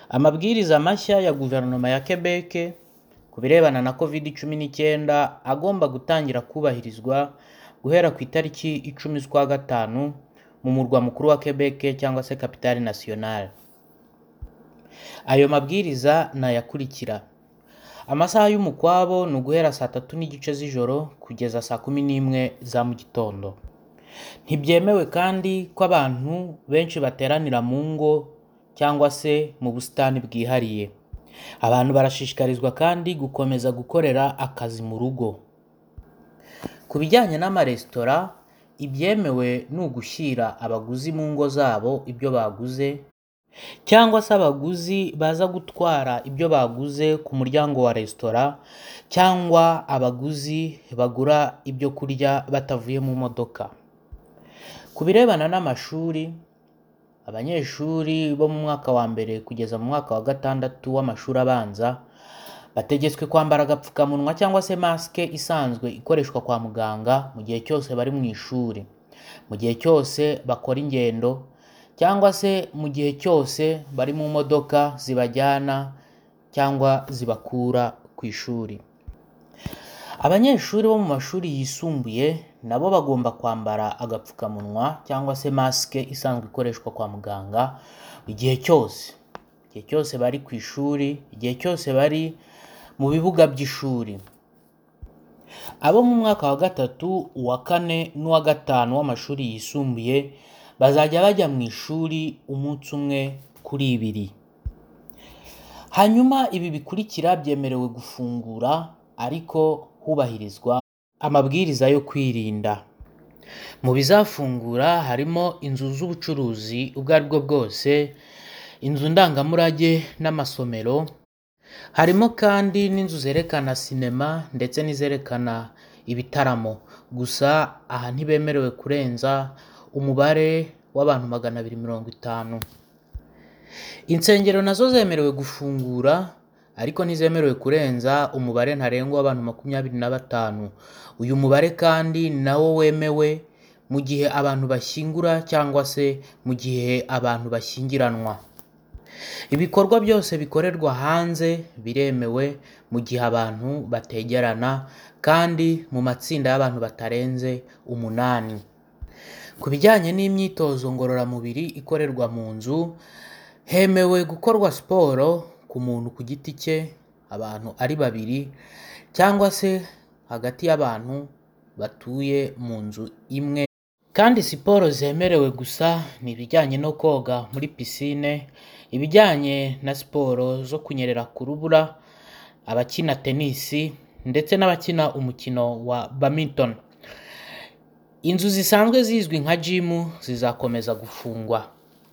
Amabwiriza mashya ya Guverinoma ya Quebec ku birebana na COVID-19 agomba gutangira kubahirizwa guhera ku itariki icumi z'ukwa gatanu mu murwa mukuru wa Quebec (Capitale nationale). Ayo mabwiriza ni aya akurikira: Amasaha y'umukwabo ni uguhera saa tatu n'igice z'ijoro kugeza saa kumi n'imwe za mu gitondo. Ntibyemewe kandi ko abantu benshi bateranira mu ngo cyangwa se mu busitani bwihariye. Abantu barashishikarizwa kandi gukomeza gukorera akazi mu rugo. Ku bijyanye n'amaresitora, ibyemewe ni ugushyira abaguzi mu ngo zabo ibyo baguze, cyangwa se abaguzi baza gutwara ibyo baguze ku muryango wa resitora cyangwa abaguzi bagura ibyo kurya batavuye mu modoka. Ku birebana n'amashuri, abanyeshuri bo mu mwaka wa mbere kugeza mu mwaka wa gatandatu w'amashuri abanza bategetswe kwambara agapfukamunwa cyangwa se masike isanzwe ikoreshwa kwa muganga mu gihe cyose bari mu ishuri, mu gihe cyose bakora ingendo cyangwa se mu gihe cyose bari mu modoka zibajyana cyangwa zibakura ku ishuri. Abanyeshuri bo mu mashuri yisumbuye na bo bagomba kwambara agapfukamunwa cyangwa se masike isanzwe ikoreshwa kwa muganga igihe cyose, igihe cyose bari ku ishuri, igihe cyose bari mu bibuga by'ishuri. Abo mu mwaka wa gatatu, uwa kane n'uwa gatanu w'amashuri yisumbuye bazajya bajya mu ishuri umunsi umwe kuri ibiri. Hanyuma ibi bikurikira byemerewe gufungura ariko hubahirizwa amabwiriza yo kwirinda. Mu bizafungura harimo inzu z'ubucuruzi ubwo ari bwo bwose, inzu ndangamurage n'amasomero, harimo kandi n'inzu zerekana sinema ndetse n'izerekana ibitaramo, gusa aha ntibemerewe kurenza umubare w'abantu magana abiri mirongo itanu. Insengero na zo zemerewe gufungura ariko ntizemerewe kurenza umubare ntarengwa w'abantu makumyabiri na batanu. Uyu mubare kandi na wo wemewe mu gihe abantu bashyingura cyangwa se mu gihe abantu bashyingiranwa. Ibikorwa byose bikorerwa hanze biremewe mu gihe abantu bategerana kandi mu matsinda y'abantu batarenze umunani. Ku bijyanye n'imyitozo ngororamubiri ikorerwa mu nzu, hemewe gukorwa siporo ku muntu ku giti cye, abantu ari babiri cyangwa se hagati y'abantu batuye mu nzu imwe kandi siporo zemerewe gusa ni ibijyanye no koga muri pisine, ibijyanye na siporo zo kunyerera ku rubura, abakina tenisi ndetse n'abakina umukino wa badminton. Inzu zisanzwe zizwi nka jimu zizakomeza gufungwa.